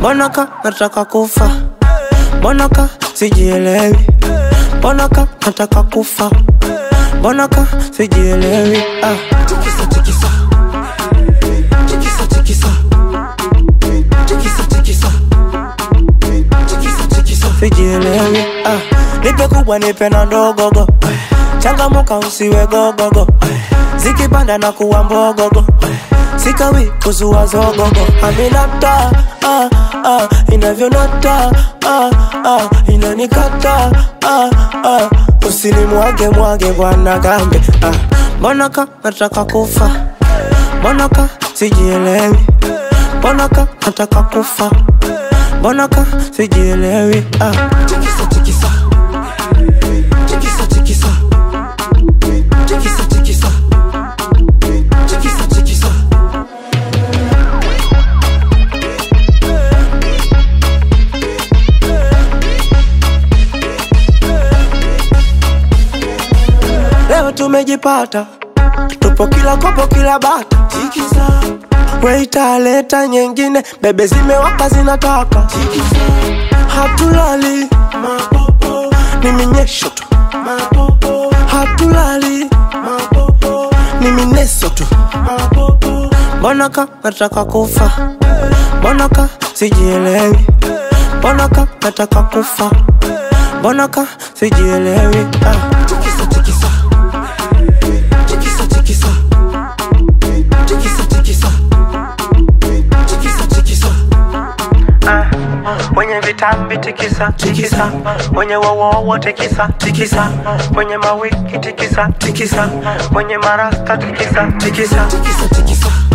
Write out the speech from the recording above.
mbona ka nataka kufa mbona ka sijielewi mbona ka nataka kufa mbona ka sijielewi ah. Tikisa tikisa. Tikisa tikisa. Tikisa tikisa. Tikisa tikisa. sijielewi ah. nipe kubwa nipe na ndogogo changamuka usiwe gogogo zikipanda na kuwa mbogogo sikawi kuzua zogogo aminata ah, ah, inavyonata ah, ah, inanikata ah, ah, usinimwage mwage bwana gambe ah. mbona ka nataka kufa mbona ka sijielewi mbona ka nataka kufa mbona ka sijielewi ah. Tikisa tikisa. Tikisa tikisa. Tikisa tikisa. Tikisa tikisa. leo tumejipata tupo kila kopo kila bata Tikisa. weita leta nyengine bebe zimewaka zinataka Tikisa. hatulali Mapopo. ni minyesho tu Mapopo. hatulali Mapopo. ni mineso tu Mapopo. mbona ka nataka kufa mbona ka sijielewi mbona ka nataka kufa mbona ka sijielewi ah. Tikisa tikisa. Tikisa tikisa. Tikisa tikisa. Tikisa tikisa. Mwenye vitambi tikisa tikisa, mwenye wowowo tikisa tikisa, mwenye mawiki tikisa tikisa, mwenye marasta tikisa tikisa. Tikisa tikisa.